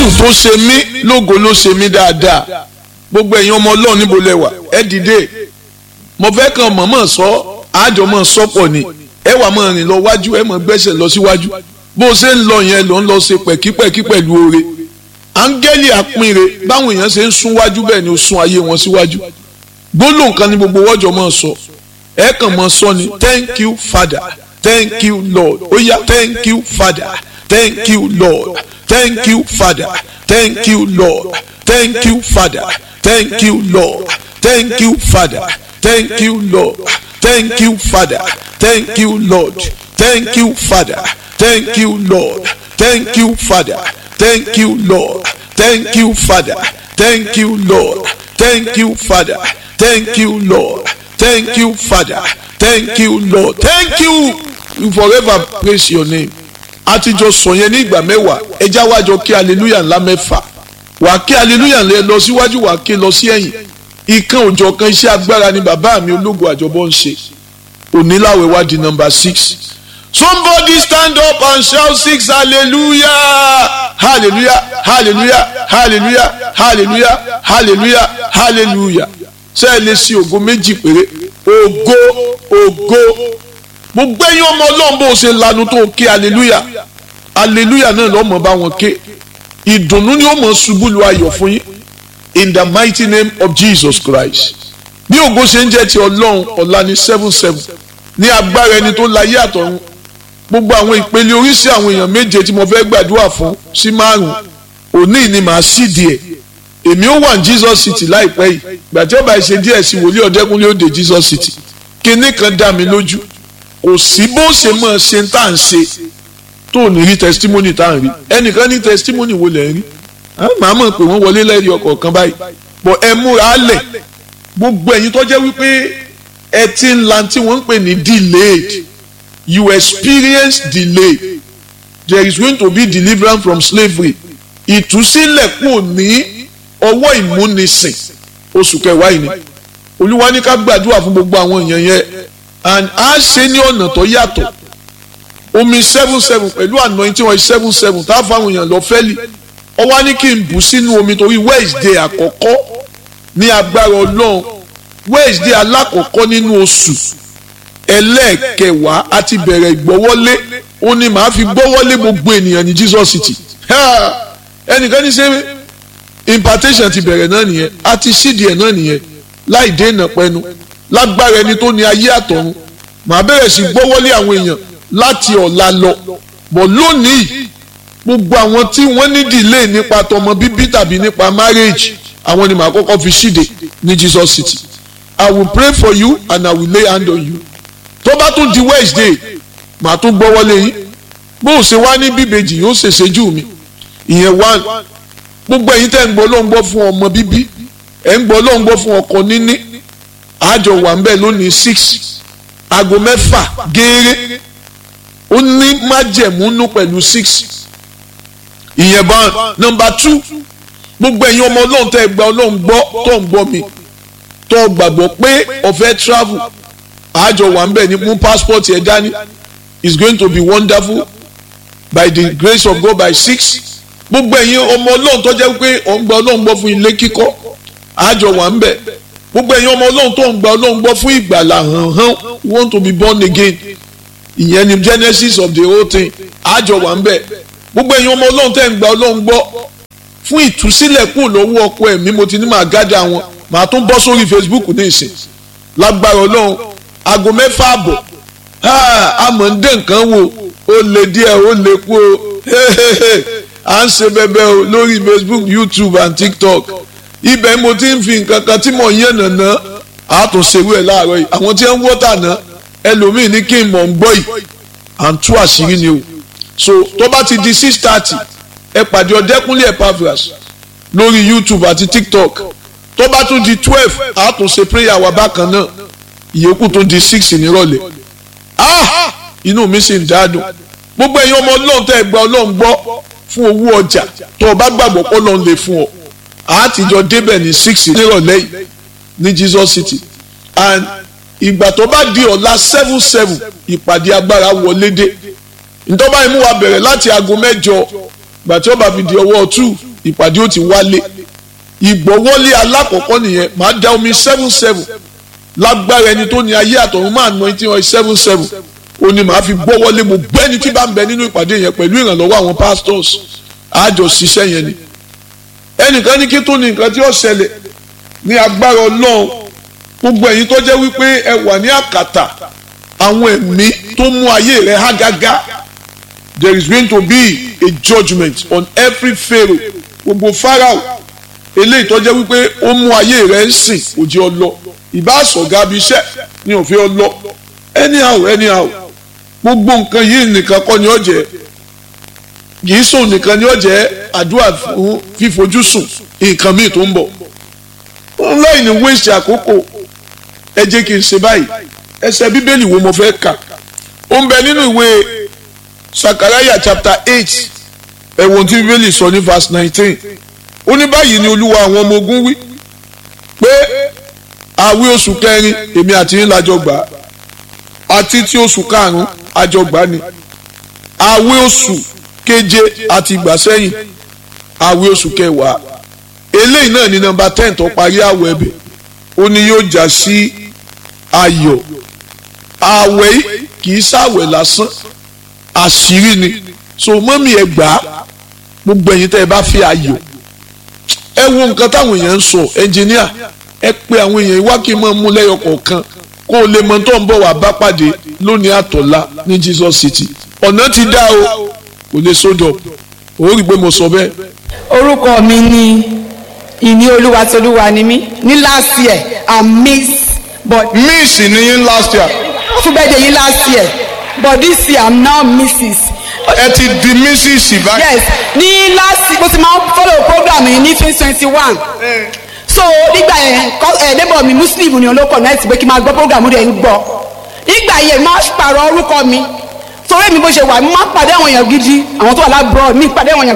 jésù tó ṣe mí lógo ló ṣe mí dáadáa gbogbo ẹ̀yin ọmọ ọlọ́run níbo lẹ wà ẹ dìde mo fẹ́ kàn mọ̀mọ́ sọ àjọ mọ̀ sọ́pọ̀ ni ẹ wà mọ̀ rìn lọ wájú ẹ mọ̀ gbẹ́sẹ̀ lọ síwájú bó o ṣe ń lọ yẹn ló ń lọ ṣe pẹ̀kípẹ̀kí pẹ̀lú oore áńgẹ́lì àpínre báwọn èèyàn ṣe ń sún wájú bẹ́ẹ̀ ni ó sún ayé wọn síwájú gbólóhùn kan ní gbogbo wọ́jọ́ mọ̀ sọ ẹ kàn mọ̀ sọ ni thank you father thank you lord ó yá thank you father thank you lord thank you father thank you lord thank you father thank you lord thank you father thank you lord thank you father thank you lord thank you father thank you lord thank you father thank you lord thank you father thank you lord thank you father thank you lord thank you father thank you lord thank you you forever praise your name àtijọ́ sọ yẹn ní ìgbà mẹ́wàá ẹja wájọ kí hallelujah ńlá mẹ́fà wà kí hallelujah ńlẹ lọ síwájú wà kí lọ sí ẹ̀yìn ìkan òjọ̀ kan iṣẹ́ agbára ni bàbá mi ológun àjọbọ ń ṣe oníláwẹ̀ wá di number six somebody stand up and shout six hallelujah hallelujah hallelujah hallelujah hallelujah hallelujah hallelujah ṣé ẹ lè ṣe ògo méjì péré ògo ògo gbogbo ẹ̀yin ọmọ ọlọ́run bó o ṣe lanu tó o ké hallelujah hallelujah náà lọ́mọ bá wọn ké ìdùnnú ni ó mọ̀ ṣubú lu ayọ̀ fún yín in the mighty name of Jesus Christ bí ògo ṣe ń jẹ́ ti ọlọ́run ọ̀la ní seven seven ní agbára ẹni tó láyé àtọ̀run gbogbo àwọn ìpele oríṣi àwọn èèyàn méje tí mo fẹ́ gbàdúrà fún sí márùn òní ni màá sì díẹ̀ èmi ó wà ní Jesus City láìpẹ́ yìí gbàtí ọba ìṣe díẹ̀ sí wòlíì ọ̀dẹ́kúnlé òde Jesus City kinní kan dá mi lójú kò sí bó ṣe mọ̀ ṣe tá à ń ṣe tó ní rí testimony tá à ń rí ẹnìkan ní testimony wo lẹ̀ ń rí màá mọ̀ pé wọ́n wọlé lẹ́rìí ọkọ̀ kan báyìí bọ̀ ẹ múra lẹ̀ gbogbo ẹ̀yin tó jẹ́ wípé ẹ ti ń la tí wọ́n ń pè ní delayed you experience delay there is going to be deliverance from slavery ìtúsílẹ̀ kò ní ọwọ́ ìmúnisìn oṣù kẹwàá yìí ni olúwa ní ká gbàdúrà fún gbogbo àwọn èèyàn yẹn and a ṣe ní ọ̀nà tó yàtọ̀ omi seven seven pẹ̀lú anointing oil seven seven tá a fáwọn èèyàn lọ fẹ́lì ó wá ní kí n bù sínú omi torí wednesday àkọ́kọ́ ní agbára ọlọ́run wednesday alákọ̀ọ́kọ́ nínú oṣù ẹlẹ́ẹ̀kẹwàá a ti bẹ̀rẹ̀ ìgbọ́wọ́lé ó ní màá fi gbọ́wọ́lé gbogbo ènìyàn ní jesus city ẹnìkan ní ṣe impartation ti bẹ̀rẹ̀ náà nìyẹn a ti ṣídìí ẹ̀ náà nìyẹn láì dènà pẹ́nu lágbára ẹni tó ní ayé àtọ̀run màá bẹ̀rẹ̀ sí gbọ́wọ́lé àwọn èèyàn láti ọ̀la lọ bọ̀ lónìí gbogbo àwọn tí wọ́n ní delay nípa tọmọ bíbí tàbí nípa marriage àwọn ni màá kọ́kọ́ fi ṣíde ní Jesus City I will pray for you and I will lay hand on you tó bá tún di Wednesday màá tún gbọ́wọ́lé yín bó o ṣe wá ní bíbejì yóò ṣèṣe jù mí ìyẹn one gbogbo ẹ̀yin tẹ́ ń gbọ́ ló ń gbọ́ fún ọmọ bíbí ẹ̀ ń gbọ́ ló ń gbọ́ fún ọkọ níní àjọ wà ń bẹ̀ lónìí six aago mẹ́fà gééré ó ní májẹ̀múnú pẹ̀lú six ìyẹn bá nọ́mbà two gbogbo ẹ̀yin ọmọ ọlọ́run tẹ́ ẹ gba ọlọ́run gbọ́ tó ń gbọ́ mi tó gbàgbọ́ pé ọ̀fẹ́ travel àjọ wà ń bẹ̀ ní mú passport ẹ̀ dání is going to be wonderful by the grace of God by six gbogbo ẹ̀yin ọmọ ọlọ́run tó jẹ́ pé ọ̀ ń gba ọlọ́run gbọ́ fún ilé kíkọ́ àjọ wà ń bẹ̀ gbogbo ẹ̀yin ọmọ ọlọ́run tó ń gba ọlọ́run gbọ́ fún ìgbàlà hàn hàn you want to be born again ìyẹn ni genesis of the whole thing àjọ wà ń bẹ̀ gbogbo ẹ̀yin ọmọ ọlọ́run tẹ́ ń gba ọlọ́run gbọ́ fún ìtúsílẹ̀ kù lọ́wọ́ ọkọ ẹ̀mí mo ti ní màá gádà wọn màá tún bọ́ sórí facebook ní ìsìn lágbára ọlọ́run aago mẹ́fà àbọ̀ àmọ́ ń dé nǹkan wò ó lè díẹ̀ ó lè kú o à ń ṣe bẹbẹ o lórí facebook youtube and tiktok ibẹ̀ mo ti ń fi nǹkan kan tí mò ń yẹn nàná àtúnṣewé ẹ̀ láàárọ̀ yìí àwọn tí wọ́n ń wọ́tà náà ẹlòmíì ní kí n mọ̀ ń gbọ́ yìí à ń tú àṣírí ni o so tó bá ti di six thirty ẹ pàdé ọ̀dẹ́kúnlé Epaphras lórí youtube àti tiktok tó bá tún di twelve àtúnṣe prayer wa bákan náà ìyókù tó di six nírọ̀lẹ́ ah inú mi sì ń dádùn gbogbo ẹ̀yin ọmọ ọlọ́run tẹ́ ẹ gba ọlọ́run gbọ́ fún owó ọjà tó o bá gbàgbọ́ pé ọlọ́run lè fún ọ àtijọ́ débẹ̀ ní six nírọ̀lẹ́ yìí ní Jesus City and ìgbà tó bá di ọ̀la seven seven ìpàdé agbára wọlé dé ntọ́ba yìí mú wa bẹ̀rẹ̀ láti aago mẹ́jọ gbà tí ó bá fi di ọwọ́ two ìpàdé ó ti wálé ìgbọ́wọ́lé alákọ̀ọ́kọ́ nìyẹn màá da omi seven seven lágbára ẹni tó ní ayé àtọ̀run máa ná etí wọn seven seven ó ní màá fi gbọ́wọ́lé mo gbẹ́ni tí bá ń bẹ nínú ìpàdé yẹn pẹ̀lú ìrànlọ́wọ́ àwọn pastors àjọ ṣiṣẹ́ yẹn ni ẹnìkan ní kí tó ní nǹkan tí ó ṣẹlẹ̀ ní agbára ọlọ́run gbogbo ẹ̀yin tó jẹ́ wípé ẹ wà ní àkàtà àwọn ẹ̀mí tó mú ayé rẹ̀ há gágá there is going to be a judgement on every pharaoh gbogbo pharaoh eléyìí tó jẹ́ wípé ó mú ayé rẹ̀ ń sìn kò jẹ́ ọlọ ìbá àsọ̀gá bí iṣẹ́ ní òfin ọlọ anyhow anyhow gbogbo nǹkan yìí nìkan kọ́ ni ó jẹ́ kìí sùn nìkan ni ó jẹ́ àdúrà fún fífojú sùn nǹkan míì tó ń bọ̀ online waste àkókò ẹ jẹ́ kí n ṣe báyìí ẹsẹ̀ bíbélì wo mo fẹ́ kà ó ń bẹ nínú ìwé sakaraya chapter eight ẹ̀wọ̀n tí bíbélì sọ ní verse nineteen ó ní báyìí ni olúwa àwọn ọmọ ogun wí pé àwí oṣù kẹrin èmi àti yín lájọ gbà á àti tí oṣù karùn-ún àjọ gbà ni àwí oṣù keje àti ìgbà sẹ́yìn àwí oṣù kẹwàá eléyìí náà ní nọ́mbà ten tó parí àwẹ̀ ẹ̀bẹ̀ ó ní yóò já sí ayọ̀ àwẹ̀ yìí kì í ṣàwẹ̀ lásán àṣírí ni so mọ́mí ẹ gbà á gbogbo ẹ̀yin tẹ́ ẹ bá fi ayọ̀ ẹ wo nǹkan táwọn èèyàn ń sọ ẹnjìníà ẹ pé àwọn èèyàn wá kí n máa mú lẹ́yọ kọ̀ọ̀kan kó o lè mọ tó ń bọ̀ wá bá pàdé lónìí àtọ̀lá ní Jesus City ọ̀nà ti dá o kò lè sódò ó rí i pé mo sọ bẹ́ẹ̀. orúkọ mi ni ìní olúwa tolúwa ni mí ní last year i'm miss but miss ni yín last year fún bẹ́ẹ̀ de yín last year but this year i'm now mrs. ẹ ti di mrs báyìí. yes ní last mo ti máa ń follow program yìí ní twenty twenty one so nígbà yẹn ẹ neighbor mi muslim ni olóko náà ti pé kí n máa gbọ́ program rẹ̀ ń gbọ́ nígbà yẹn máa pààrọ̀ orúkọ mi torí mi bó ṣe wà mo máa pàdé àwọn èèyàn gidi àwọn tó wà lábúrò mi pàdé àwọn èèyàn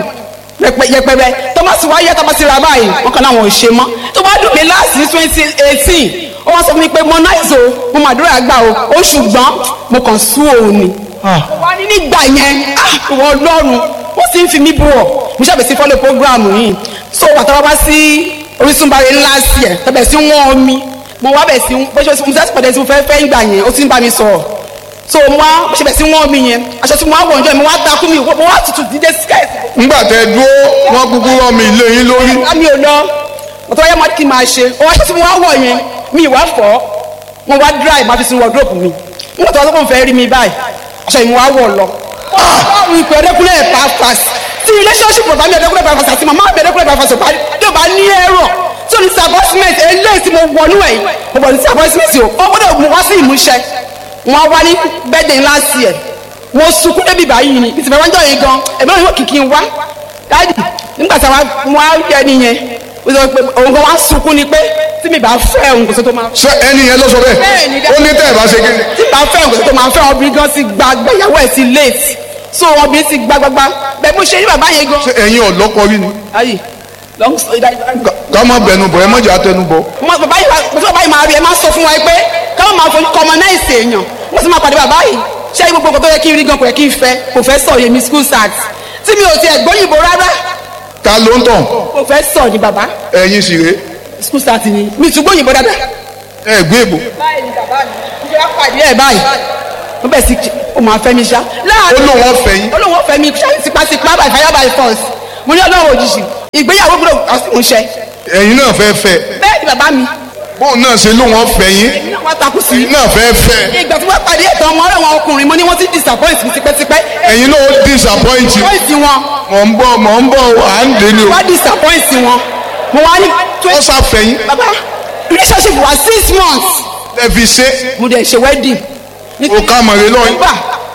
yẹpẹrẹ tọ́másì wáyé tọ́másì ra báyìí wọn kàn láwọn ò ṣe mọ́ tó bá dùn mí láti ní twenty eighteen ó wá sọ fún mi pé mo náà ìzò mo mà dúró àgbà o ó ṣùgbọ́n mo kàn sú òun ni wà ní nígbà yẹn ìwọ ọlọ́run wọ́n sì ń fi mí bú ọ mo ṣàbẹ̀sí fọ́lẹ̀ programu yìí so bàtà wá wá sí Orísun bàrẹ̀ ńlá sí ẹ̀ tẹ̀bẹ̀ sí wọ́n mi mo wá bẹ̀ sí bó ṣe mo fẹ́ pàdé tí mo fẹ́ fẹ́ ìgbà yẹn ó ti ń bá mi sọ̀rọ̀ so mo wá mo ṣàbẹ̀ sí wọ́n mi yẹn aṣọ tí mo wá wọ̀ ọjọ́ mi mo wá takú mi mo wá tutù dídé skẹ́ẹ̀tì nígbà tẹ dúró wọn kúkú rọ mi ilé yín lórí. mi ò lọ ọ̀tọ̀ wáyé máa kí n máa ṣe ọwọ́ aṣọ tí mo wá wọ̀ yẹn mi ìwà fọ́ mo wá dry máa fi sin wardrobe mi nígbà tó wá sọ́kùn fẹ́ rí mi báyìí aṣọ yìí mo wá wọ̀ lọ. ọ̀hún ìpè ọ̀dẹ́kùnrin ẹ̀ pàápàá tí relationship bàbá mi ọ̀dẹ́kùnrin pàápàá àti màmá mi ọ̀dẹ́kùnrin pàápàá sọ̀pá tó bá ní ẹ̀rọ tó ní disappointment eléyìí tí mo wọnú ẹ̀ mo bọ̀ ní disappointment o ó gbọ́dọ̀ mo wá sí ìmúṣẹ wọn wá ní birthday last year mo sunkún débi báyìí ni ìsìnkú ẹ̀wọ́n jọ yìí gan ẹ̀mí náà yóò kìkì wá dáàdì nígbà tí wọn á yẹ nìyẹn ó sọ pé òun kan wá sunkún ni pé tí mi bá fẹ́ òun kò sí tó máa ṣé ẹni yẹn ló sọ bẹ́ẹ̀ ó ní tẹ́ ẹ̀ bá ṣe kí ni. tí bá fẹ́ òun kò sí tó máa fẹ́ obìnrin gan ti gba gbẹ̀yàwó ẹ̀ ti late so obìnrin ti gba gbagba bẹ́ẹ̀ mo ṣe ní bàbá yẹn gan. ṣé ẹ̀yin ọ̀lọ́kọ rí ni. ayi long story that ká má bẹnu bọ̀ ẹ má jẹ́ àtẹnu bọ̀. mo bàbá yìí mo tí bàbá yìí máa rí ẹ máa sọ fún wa pé káwọn máa fojú kọmọ náà ìsè èèyàn mo sì máa pàdé bàbá yìí ṣé gbogbo nǹkan tó yẹ kí n rí gan kò yẹ kí n fẹ́ professor yẹmi school sax tí mi ò tiẹ̀ gbóyìnbó rárá ta ló ń tàn professor ni bàbá ẹ̀yin sì rèé school sax ni mi tún gbóyìnbó dáadáa. ẹ gbé èbò. báyìí ni bàbá mi mo fẹ́ pàdé ẹ̀ báyìí mo bẹ̀ sí o máa fẹ́ mi ṣá. ó lóun ọ̀fẹ́ yín. ó lóun ọ̀fẹ́ mi ṣá tipátipá by fire by force mo ní ọlọ́run òjijì ìgbéyàwó gbọ́dọ̀ àsìmọ̀ṣẹ́ ẹ̀yin náà fẹ́ fẹ́ bẹ́ẹ̀ ni bàbá mi bóun náà ṣe lóun ọ̀fẹ́ yín èmi náà wá takú sí ẹ̀yin náà fẹ́ fẹ́ ìgbà tí wọ́n pàdé ẹ̀tọ́ ọmọ ọ̀rẹ́ wọn ọkùnrin mo ní wọ́n ti disappoint mi tipẹ́tipẹ́ ẹ̀yin náà ó disappoint you. disappoint wọn mọ̀ ń bọ̀ mọ̀ ń bọ̀ à ń dé ni o. wá disappoint wọn mo wá ní ó ṣàfẹ́ yín bàbá relationship wa six months ẹ fi ṣe mo dẹ̀ ṣe wedding ní òkà mọ̀rẹ́ lọ́yìn December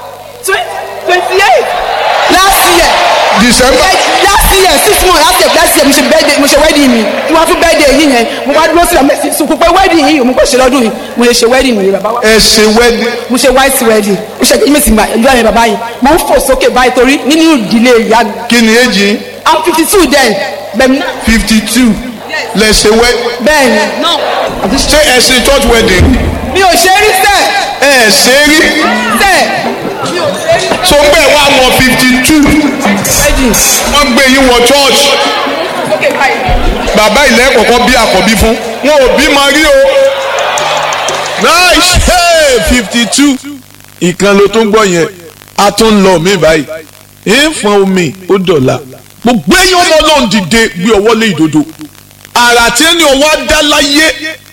twenty eight last year December last year six months last year last year mo ṣe birthday mo ṣe wedding mi tí wọ́n fún birthday yìí yẹn mo wá dúró sílẹ̀ mẹ́sì sunkún pé wedding yìí mo kò ṣe lọ́dún yìí mo lè ṣe wedding mi bàbá wa ẹ ṣe wedding mo ṣe white wedding mo ṣe kí mèsì ìjọ yẹn bàbá yìí mo ń fò sókè báyìí torí nínú ìdílé ìyá mi kí ni èjì yín i'm fifty two then bẹ́ẹ̀ ni fifty two lẹ ṣe wedding bẹ́ẹ̀ ni ṣé ẹ ṣe church wedding mi ò ṣe rí sẹ́ẹ̀ ẹ ṣe rí sẹ́ẹ̀ mi ò ṣe rí so ń bẹ̀ wá wọ fifty two wedding wọ́n gbé yín wọ church sókè báyìí. bàbá ilẹ̀ kọ̀ọ̀kan bí àkọ́bí fún wọn ò bí máa rí o. nice hey fifty two ìkan ló tún gbọ́ yẹn a tún lọ mí báyìí ìfọ̀n omi ó dọ̀la gbogbo ẹ̀yin ọmọ náà dìde gbé ọwọ́ lé ìdodo àrà tí ẹni ọwọ́ á dá láyé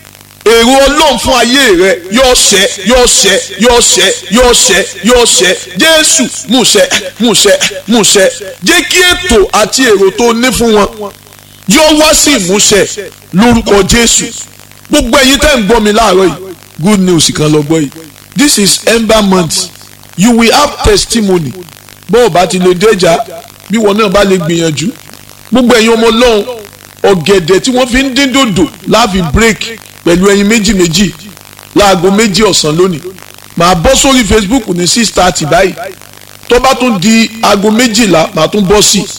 èrò ọlọ́run fún ayé rẹ yóò ṣẹ yóò ṣẹ yóò ṣẹ yóò ṣẹ yóò ṣẹ jésù múṣẹ múṣẹ múṣẹ jẹ́ kí ètò àti èrò tó ní fún wọn yóò wá sí ìmúṣẹ lórúkọ jésù gbogbo ẹ̀yin tẹ́ ń gbọ́ mi láàárọ̀ yìí good news kan lọ gbọ́ yìí this is ember month you will have testimony bó o bá ti lè déjà bí wọn náà bá lè gbìyànjú gbogbo ẹ̀yin ọmọ ọlọ́run ọ̀gẹ̀dẹ̀ tí wọ́n fi ń dín dòdò láàfin break pẹ̀lú ẹyin méjì méjì láago méjì ọ̀sán lónìí màá bọ́ sórí facebook ní six thirty báyìí tó bá tún di aago méjìlá màá tún bọ́ sí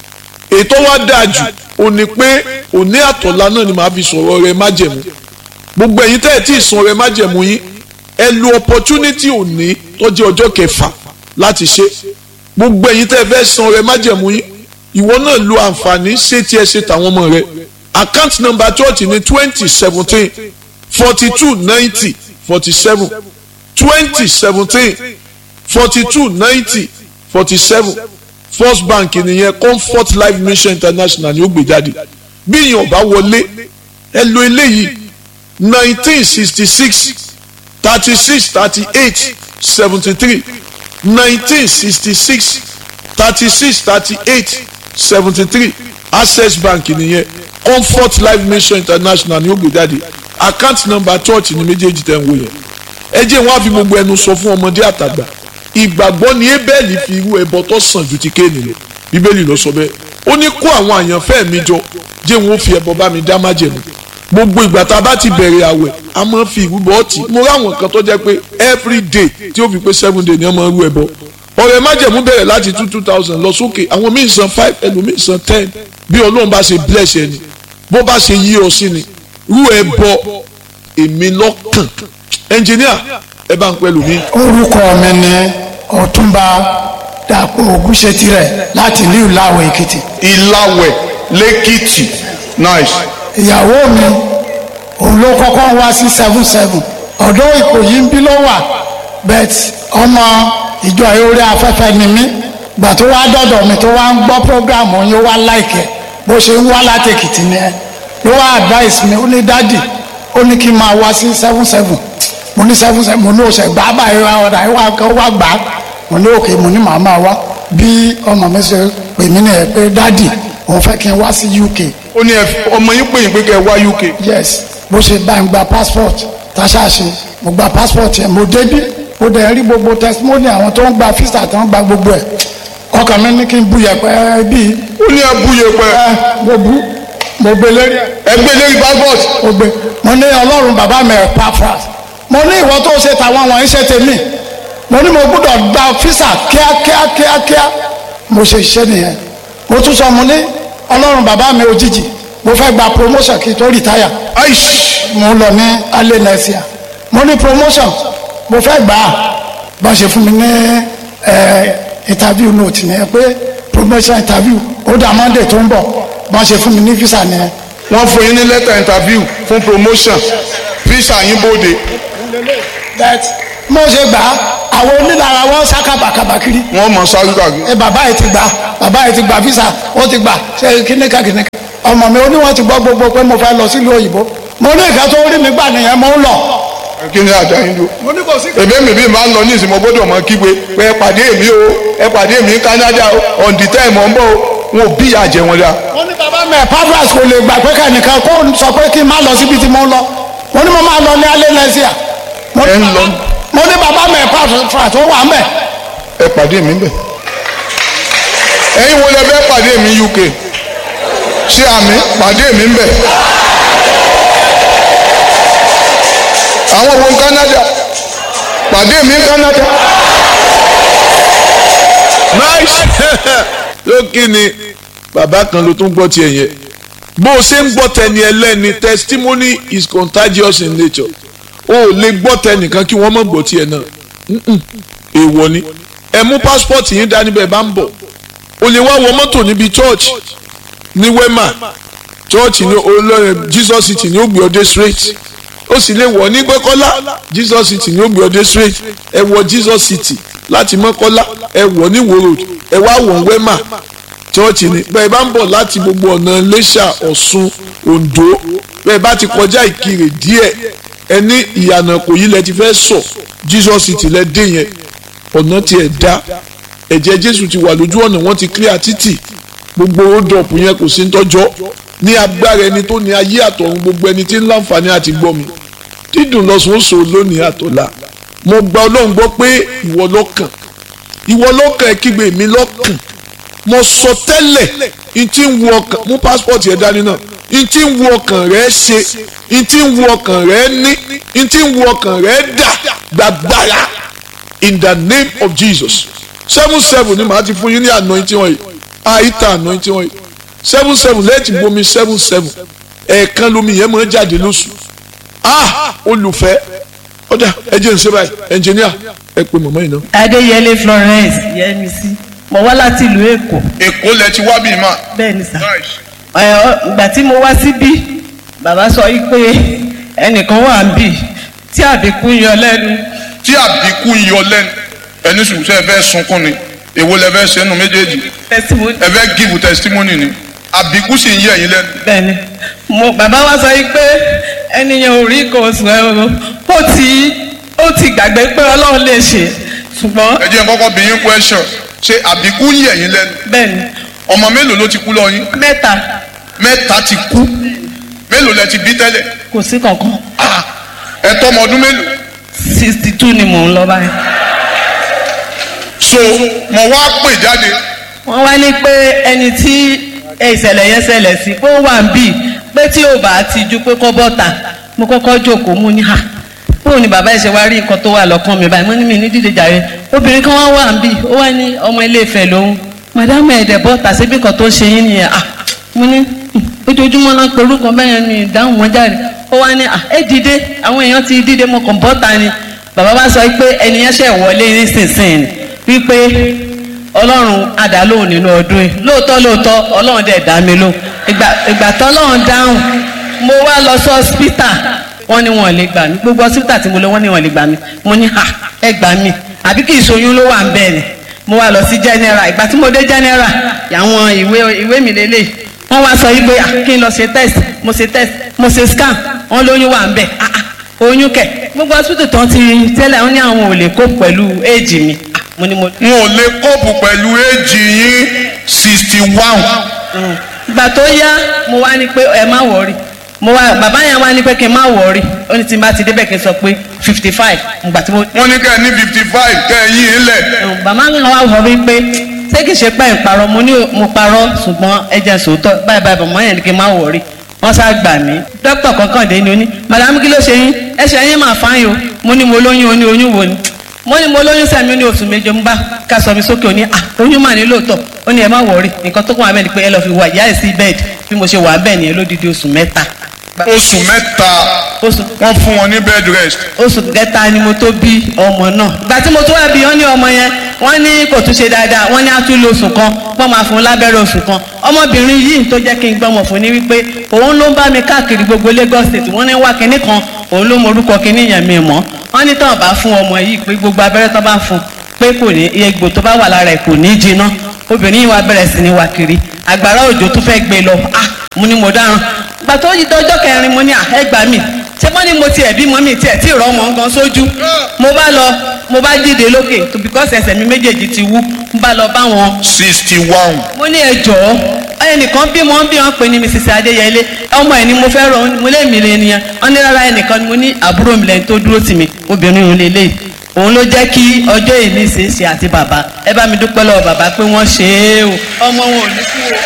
i ètò wa dáa jù ò ní pé òní àtọ̀lá náà ni màá fi sọ̀rọ̀ rẹ májẹ̀mú gbogbo ẹ̀yin tẹ́ ẹ̀ tí ì san rẹ májẹ̀mú yín ẹ lo opportunity òní tó jẹ́ ọjọ́ kẹfà láti ṣe gbogbo ẹ̀yin tẹ́ ẹ fẹ́ san rẹ májẹ̀mú yín ìwọ náà lo àǹfààní ṣé tí ẹ ṣe tàwọn ọmọ rẹ account number church ní twenty seventeen forty two ninety forty seven twenty seventeen forty two ninety forty seven first bank nìyẹn comfort life mission international ni ó gbé jáde bí èèyàn bá wọlé ẹ lo eléyìí nineteen sixty six thirty six thirty eight seventy three nineteen sixty six thirty six thirty eight seventy three access bank nìyẹn comfort life mission international ni ó gbé jáde account number church ni méjèèjì tẹ̀ ń wò yẹn ẹ jẹ́ wọn á fi gbogbo ẹnu sọ fún ọmọdé àtàgbà ìgbàgbọ́ ni Ébẹ́lì fi irú ẹbọ tó sàn ju ti Kéènì lọ bíbélì ló sọ bẹ́ẹ̀ ó ní kó àwọn àyànfẹ́ mi jọ jẹ́ wọn ó fi ẹbọ bá mi dá májẹ̀mú gbogbo ìgbà tá a bá ti bẹ̀rẹ̀ àwẹ̀ a máa fi ìrúbọ ọtí mo ráwọn kan tó jẹ́ pé every day tí ó fi pé seven day ni wọ́n máa rú ẹbọ ọ̀rẹ́ májẹ̀mú bẹ̀rẹ̀ láti two two thousand lọ sókè àwọn míì san five ẹlòmíì san ten bí ọlọ́run bá ṣe bless ẹni bó bá ṣe yí ọ sí ni rú ẹbọ èmi lọ́kàn ẹnjìníà ẹ bá ń pẹ́ lómi. orúkọ mi ni ọ̀túnba dàpọ̀ ògúnṣetirẹ̀ láti ìlú ìlàwọ̀ èkìtì ìlàwẹ̀ lẹ́kìtì nice. ìyàwó mi òun ló kọ́kọ́ wá sí seven seven ọ̀dọ́ ìkòyí ń bí ló wà bet ọmọ ìjọ orí afẹ́fẹ́ ni mí gbà tó wá dọ̀dọ̀ mi tó wá ń gbọ́ programu yín ó wá láìkẹ́ bó ṣe ń wá láti èkìtì ni ẹ ló wá advice mi ó ní dádì ó ní kí n máa wá sí seven seven mo ní seven seven mo ní oṣù gbà báyìí wá ọ̀dà ìwà kan wá gbà á mo ní òkè mo ní màá máa wá bí ọmọ mi ṣe pè mí nìyẹn pé dádì òun fẹ́ kí n wá sí UK ó ní ẹ- ọmọ yín pè yín pé kẹ́ ẹ wá UK. yes bó ṣe bá ń gba passport táṣà ṣe mo gba passport yẹn mo débí mo dẹ̀ rí gbogbo testimony àwọn tó ń gba visa tó ń gba gbogbo ẹ̀ ọkàn mi ní kí n bu yẹpẹ bíi ó ní ẹ búye pẹ ẹ mo bu mo gbé lérí ẹ ẹgbẹ́ lórí passport mo gbé mo ní ọlọ́run bàbá mi ẹ̀ pafras mo ní ìwọ tó ṣe tàwọn wọ̀nyí ṣe tèmi mo ní mo gbọ́dọ̀ gba visa kíákíá kíákíá mo ṣe iṣẹ́ nìyẹn mo tún sọ mo ní ọlọ́run bàbá mi òjijì mo fẹ́ gba promotion kí n tó retire aish mo lọ ní alẹ́ nẹ́síà mo ní promotion mo fẹ́ gbà á bá ṣe fún mi ní ẹ interview note ni ẹ pé promotion interview ó dà monday tó ń bọ̀ bá ṣe fún mi ní visa ni ẹ. wọ́n fún yín ní lẹ́tà interview fún promotion visa yín bóde that mo ṣe gbà á àwọn onílára wọn sá kàbàkàbà kiri wọ́n mọ̀ sáré kàkiri. ẹ bàbá yìí ti gbà bàbá yìí ti gbà visa ó ti gbà ṣe kíníkà kíníkà ọmọ mi ó ní wọn ti gbọ́ gbogbo pé mo fẹ́ lọ sílùú òyìnbó mo ní ìka tó rí mi gbà nìyẹn mo ń lọ. kí ni àjà yín dúró. mo ní kò sí. èmi mi bí máa ń lọ ní ìsìnkú gbọ́dọ̀ mọ kígbe pé ẹ pàdé mi o ẹ pàdé mi ní Canada o on the time ọ̀ ń bọ̀ o wọn ò bí ìyá jẹ wọn dá. wọ́n ní bàbá mi pavras kò lè gbà pé kẹ́nìkan kó sọ pé kí n má lọ síbi tí mo ń lọ mo ní mo máa lọ ní alẹ́ lẹ́síà mo Ẹ ń lọ. mo ní bàbá mi pavras tó wà ń bẹ̀ ẹ pàdé mi bẹ̀. ẹ̀yin wo lẹ fẹ́ pàdé mi UK ṣé àmì pàdé mi bẹ̀. àwọn wo ń Canada pàdé mi ń Canada. nice lókè ni bàbá kan ló tún gbọ́ tiẹ̀ yẹn bó o ṣe ń gbọ́ tẹni ẹlẹ́ni testimony is contagious in nature o ò lè gbọ́ tẹnìkan kí wọ́n mọ̀ gbọ́ tiẹ̀ náà Mm-mm. èèwọ̀ ni ẹ mú passport yín dání bẹ́ẹ̀ bá ń bọ̀ o lè wá wọ mọ́tò níbi church ní wema chọ́ọ̀chì ní olórin jesus city ní ó gbé ọdẹ straight ó sì lè wọ̀ ní pẹ́kọ́lá jesus city ní ó gbé ọdẹ straight ẹ wọ jesus city láti mọ́kọ́lá ẹ wọ̀ ní wo road ẹ wá wọ̀ wẹ́mà chọ́ọ̀chì ní bẹ́ẹ̀ bá ń bọ̀ láti gbogbo ọ̀nà iléṣà ọ̀ṣun oǹdó bẹ́ẹ̀ bá ti kọjá ìkirè díẹ̀ ẹ ní ìyànà kò yí lẹ ti fẹ́ sọ jesus city lẹ dé yẹn ọ̀nà tiẹ̀ dá ẹ̀jẹ̀ jésù ti wà lójú ọ̀nà wọ́n ti clear títì gbogbo ódọ̀pù yẹn kò sí ń tọ́jọ́ ní agbára ẹni tó ní ayé àtọ̀run gbogbo ẹni tí ń láǹfààní àti gbọ́ mi dídùn lọ́sùn oṣù lónìí àtọ̀la mo gba ọlọ́run gbọ́ pé ìwọ lọ́kàn ìwọ lọ́kàn ẹ kígbe mi lọ́kàn mo sọ tẹ́lẹ̀ n tí ń wo ọkàn mú passport yẹn dání náà n tí ń wo ọkàn rẹ ṣe n tí ń wo ọkàn rẹ ní n tí ń wo ọkàn rẹ dà gbàgbára in the name of Jesus seven seven ni màá ti fún yín ní anointing oil àìta anointing oil seven seven lẹ́ẹ̀tì bomi seven seven ẹ̀ẹ̀kan lomi yẹn máa jáde lóṣù ah olùfẹ́ ọ̀dà ẹ̀jẹ̀ ń ṣe báyìí ẹnjìníà ẹ pé mọ̀mọ́ yìí náà. adéyẹlé florence yẹmísí mo wá láti ìlú èkó èkó lẹ ti wá bíi máa. bẹ́ẹ̀ ni sà ẹ, ọ, ìgbà tí mo wá síbí bàbá sọ yìí pé ẹnìkan wà ń bì tí àbíkú ń yọ lẹ́nu tí àbíkú ń yọ lẹ́nu ẹni sùn sẹ́ ẹ fẹ́ sunkún ni èwo lẹ fẹ́ sẹ́nu méjèèjì testimony ẹ fẹ́ give testimony ni àbíkú sì ń yẹ ẹ̀yin lẹ́nu. bẹ́ẹ̀ ni mo bàbá wa sọ yìí pé ẹnìyẹn ò rí nǹkan oṣù ẹ o ó ti ó ti gbàgbé pé ọlọ́run lè ṣe ṣùgbọ́n ẹ jẹ́ n kọ́kọ́ bí yín question ṣé àbíkú ń yẹ ẹ̀yin lẹ́nu bẹ́ẹ̀ ni ọmọ mélòó ló ti kú lọ yín mẹ́ta mẹ́ta ti kú mélòó lẹ ti bí tẹ́lẹ̀ kò sí kankan Ah, ẹ tọ́ ọmọ ọdún mélòó sixty two ni mò ń lọ báyìí. so mo wá pè jáde wọ́n wá ní pé ẹni tí ìṣẹ̀lẹ̀ yẹn ṣẹlẹ̀ sí pé ó wà ń bì pé tí ò bá ti ju pé kọ́ bọ́ta mo kọ́kọ́ jókòó mú ní hà bóun ni bàbá ìṣe wá rí nǹkan tó wà lọ́kàn mi báyìí mo ní mi ní dídé jàre obìnrin kan wá wà ń bì ó wá ní ọmọ ilé Ifẹ̀ lòun màdámù ẹ̀dẹ̀ bọ́ta síbi kan tó ṣe yín nìyẹn ah mo ní "Hmm, ojoojúmọ́ náà pé orúkọ bẹ́ẹ̀ ni ìdáhùn wọn jáde ó wá ní ah ẹ dìde àwọn èèyàn ti dìde mo kàn bọ́ta ni bàbá bá sọ pé ẹni yẹn ṣẹ̀ wọlé nísinsìnyí wípé ọlọ́run àdálóhùn nínú ọdún yìí lóòótọ́ lóòótọ́ ọlọ́run dẹ̀ dá mi lóhùn ìgbà ìgbà tọ́lọ́run dáhùn mo wá lọ sí ọ́sítà wọ́n ní wọn ò lè gbà mí gbogbo ọ́sítà tí mo lọ wọ́n ní wọn ò lè gbà mí mo ní ha ẹ gbà mí àbí kì í ṣoyún ló wà ń bẹ́ẹ̀ ni mo wá lọ sí general ìgbà tí mo dé general àwọn ìwé ìwé mi lélẹ̀ wọ́n wá sọ yìí pé ah, kí n lọ ṣe test mo ṣe test mo ṣe scan wọ́n lóyún wà ń bẹ̀ ah ah oyún kẹ̀ gbogbo hospital tán ti tẹ́lẹ̀ wọ́n ní àwọn ò lè kó pẹ̀lú éèjì mi Ah, mo ní mo n ò lè kóòpù pẹ̀lú éèjì yín sixty one ìgbà tó yá mo wá ní pé ẹ má wọrí mo wá bàbá yẹn wá ní pé kí n má wọrí ó ní tí n bá ti débẹ̀ kí n sọ pé fifty five ìgbà tí mo. wọ́n ní kẹ́ ẹ ní fifty five kẹ́ ẹ yí ilẹ̀ bàbá mi wá wọ mí pé ṣé kìí ṣe pé ń parọ́ mo ní mo parọ́ ṣùgbọ́n ẹ jẹ́ sòótọ́ báyìí báyìí bàbá yẹn ní kí n má wọrí wọ́n sá gbà mí dókítà kankan dé ni ó ní madame kí ló ṣe yín ẹsẹ̀ yín máa fáyín o mo ní mo lóyún o ní oyún wo ni mo ní mo lóyún sẹ́mi ó ní oṣù méje ń bá ká sọ mi sókè ó ní à oyún mà ní lóòótọ́ ó ní ẹ má wọrí nǹkan tó kún wa bẹ́ẹ̀ ni pé ẹ lọ́ọ́ fi wà ìyá ẹ̀ sí bẹ́ẹ̀dì bí mo ṣe wà bẹ́ẹ̀ nìyẹn lódidi oṣù mẹ́ta oṣù mẹ́ta oṣù wọ́n fún wọn ní bed rest oṣù kẹta ni mo tó bí ọmọ náà ìgbà tí mo tó wá bí wọn ní ọmọ yẹn wọn ní kò tún ṣe dáadáa wọn ní á tún lo oṣù kan wọn máa fún un lábẹ́rẹ́ oṣù kan ọmọbìnrin yìí tó jẹ́ kí n gbọ́mọ̀ fún ni wípé òun ló ń bá mi káàkiri gbogbo Lagos state wọ́n ní wá kinní kan òun ló mọ orúkọ kinní yẹn mi mọ́ wọ́n ní tán bá fún ọmọ yìí pé gbogbo abẹ́rẹ́ tán bá fún pé kò ní egbò tó bá wà lára ẹ̀ kò ní jiná obìnrin yìí wá bẹ̀rẹ̀ sí ni wá kiri àgbàrá òjò tó fẹ́ gbé lọ ah mo ní mo dáràn gbà tó yí dọjọ́ kẹrin mo ní àhẹ́gbà mi ṣé wọ́n ní mo tiẹ̀ bímọ mi tiẹ̀ tí ìrọ̀ ọmọ gan sójú mo bá lọ mo bá dìde lókè tó bíkọ́sì ẹsẹ̀ mi méjèèjì ti wú mo bá lọ bá wọn sixty one mo ní ẹ jọ̀ọ́ ẹnìkan bí wọn bí wọn pè ní mrs adéyẹlé ọmọ ẹ ni mo fẹ́ rọ mo lé mi lé nìyẹn wọn ní rárá ẹnìkan ni mo ní àbúrò mi lẹ́yìn tó dúró tì mí obìnrin òun lélẹ̀ òun ló jẹ́ kí ọjọ́ ìní ṣe é ṣe àti bàbá ẹ bá mi dúpẹ́ lọ́wọ́ bàbá pé wọ́n ṣe é o ọmọ wọn ò ní kú o.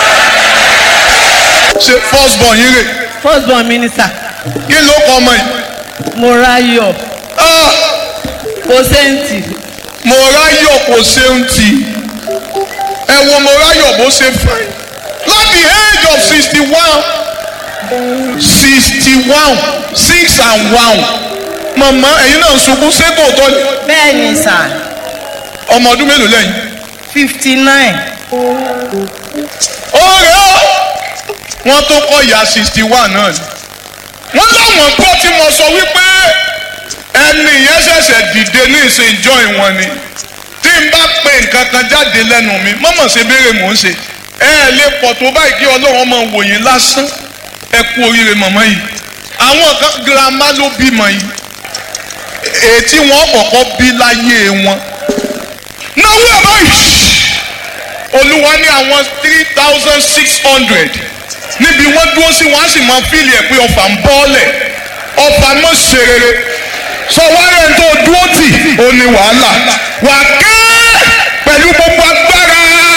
ṣe first born yín rè first born minister kí ló kọ ọmọ yìí mo ráyọ̀ Ah, kò sẹ́ǹtì mo ráyọ̀ kò ṣeun tì ẹ wo mo ráyọ̀ bó ṣe fẹ́ láti age of sixty one sixty one six and one màmá ẹ̀yin náà ń sunkún ṣébò tó ní bẹ́ẹ̀ ni sà ọmọ ọdún mélòó lẹ́yìn fifty nine ọ̀rẹ́ ó wọ́n tó kọ́ ìyá sixty one náà ni wọ́n láwọn gbọ́ tí mo sọ wípé ẹni yẹn ṣẹ̀ṣẹ̀ dìde ní ìsìn join wọn ni tí n bá pe nǹkan kan jáde lẹ́nu mi mọ́mọ́ ṣe béèrè mò ń ṣe ẹ ẹ lè pọ̀ tó báyìí kí ọlọ́run máa wò yín lásán ẹ kú oríire mọ̀mọ́ yìí àwọn kan girama ló bímọ yìí ètí wọn kọ́kọ́ bí láyé wọn náwó ẹ̀ báyìí olúwa ní àwọn three thousand six hundred níbi wọ́n dúró sí wọ́n á sì máa fíìlì ẹ̀ pé ọfà ń bọ́ọ̀lẹ̀ ọfà mọ̀ ṣe rere sọ wáyé tó dúró tì ó ní wàhálà wà ké pẹ̀lú gbogbo agbára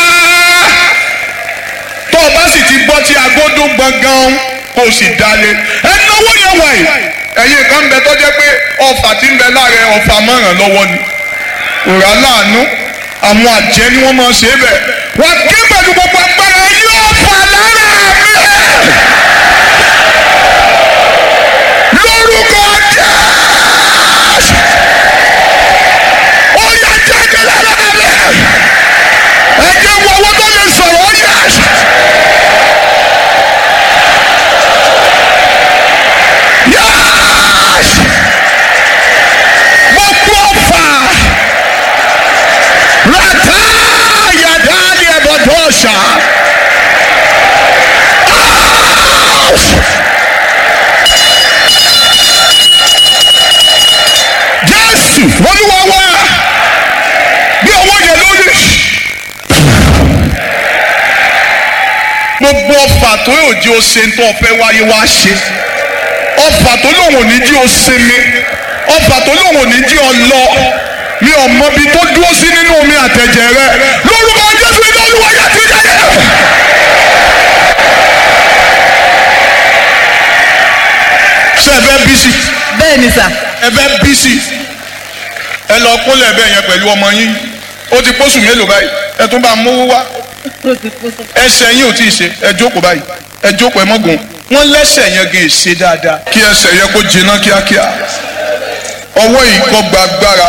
tó o bá sì ti gbọ́ tí agbódó gbọ̀ngàn kò sì dalẹ̀ ẹ náwó yẹn wà yìí ẹ̀yin kan ń bẹ tó jẹ́ pé ọfà tí ń bẹ lára ẹ ọfà mọ̀ràn lọ́wọ́ ni òrà láàánú àwọn àjẹ́ ni wọ́n máa ṣe é bẹ̀ wà ké pẹ̀lú gbogbo agbára yóò fà lára mi lórúkọ Jésù ó yà jáde lára mi ẹ jẹ́ wọ owó tó lè sọ̀rọ̀ ó yà. Yes! Gbogbo ọ̀fà rata yadali ẹ̀bọ̀dọ̀ṣà. Jésù olúwa wá bí ọwọ́ yẹn lórí. Gbogbo ọ̀fà tó yóò jí o ṣe ń tó ọ̀fẹ́ wáyé wá ṣe ọfà tó lóun ò ní jí o sinmi ọfà tó lóun ò ní jí o lọ mi ò mọ ibi tó dúró sí nínú omi àtẹ̀jẹ̀ rẹ lórúkọ jésù ilé olúwa yá ti jáde. ṣé ẹ fẹ́ bísí bẹ́ẹ̀ ni sà ẹ fẹ́ bísí ẹ lọ kólẹ̀ bẹ́ẹ̀ yẹn pẹ̀lú ọmọ yín ó ti pósù mélòó báyìí ẹ tún bá mówó wá ẹsẹ̀ yín ò tí ì ṣe ẹ jókòó báyìí ẹ jókòó ẹ mọ́gùn wọ́n lẹ́sẹ̀ yẹn gan ṣe dáadáa kí ẹsẹ̀ yẹn kó jiná kíákíá ọwọ́ yìí kó gba agbára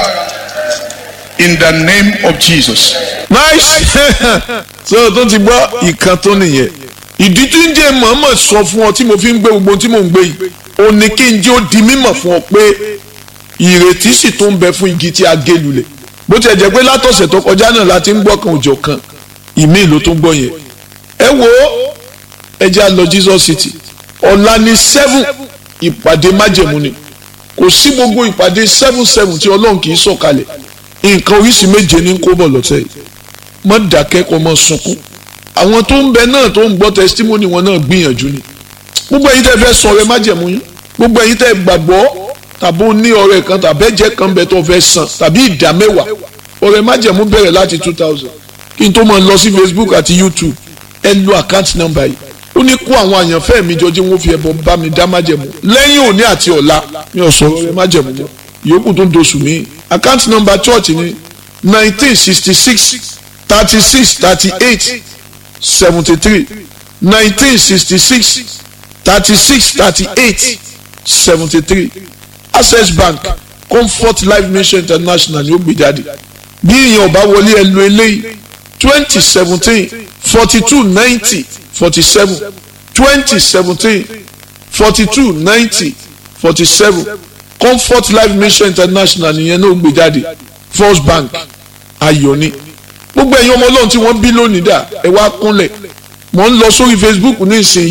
in the name of Jesus. nice so tó ti gbọ́ ìkan tó nìyẹn ìdí tí ń jẹ́ mọ̀ọ́mọ̀ sọ fún ọ tí mo fi ń gbé gbogbo tí mò ń gbé yìí ó ní kí n jẹ́ ó di mímọ̀ fún ọ pé ìrètí sì tún ń bẹ fún igi tí a gé lulẹ̀ bó tiẹ̀ jẹ́ pé látọ̀sẹ̀ tó kọjá náà la ti ń gbọ́ kan òjò kan ìmí ló tún gbọ́ yẹn ẹ wo ẹ jẹ́ á lọ Jesus City ọ̀la ní seven ìpàdé májẹ̀mú ni kò sí gbogbo ìpàdé seven seven tí ọlọ́run kì í sọ̀kalẹ̀ nǹkan oríṣi méje ní kó bọ̀ lọ́tẹ̀ yìí mọ́ dákẹ́ kó mọ́ sunkún àwọn tó ń bẹ náà tó ń gbọ́ testimony wọn náà gbìyànjú ni gbogbo ẹ̀yin tẹ́ fẹ́ sọ ọrẹ májẹ̀mú yín gbogbo ẹ̀yin tẹ́ gbàgbọ́ tàbí ó ní ọrẹ kan tàbí ẹ̀jẹ̀ kan bẹ tó fẹ́ san tàbí ìdá mẹ́wàá ọrẹ májẹ̀mú bẹ̀rẹ̀ láti two thousand kí n tó máa lọ sí Facebook àti YouTube ẹ lo account number yìí ó ní kó àwọn àyànfẹ́ mi jọ jí wọ́n fi ẹbọ bá mi dá májẹ̀mú lẹ́yìn òní àti ọ̀la mi ò sọ ọrẹ májẹ̀mú mọ́ ìyókù tó ń doṣù mí account number church ni nineteen sixty six thirty six thirty eight seventy three nineteen sixty six thirty six thirty eight seventy three access bank comfort life mission international ni ó gbé jáde bí ìyẹn ò bá wọlé ẹ lo eléyìí twenty seventeen forty two ninety forty seven twenty seventeen forty two ninety forty seven comfort life mission international nìyẹn náà gbé jáde first bank ayọ̀ ni gbogbo ẹ̀yin ọmọ ọlọ́run tí wọ́n bí lónìí dà ẹ wá kúnlẹ̀ mò ń lọ sórí facebook ní ìsìn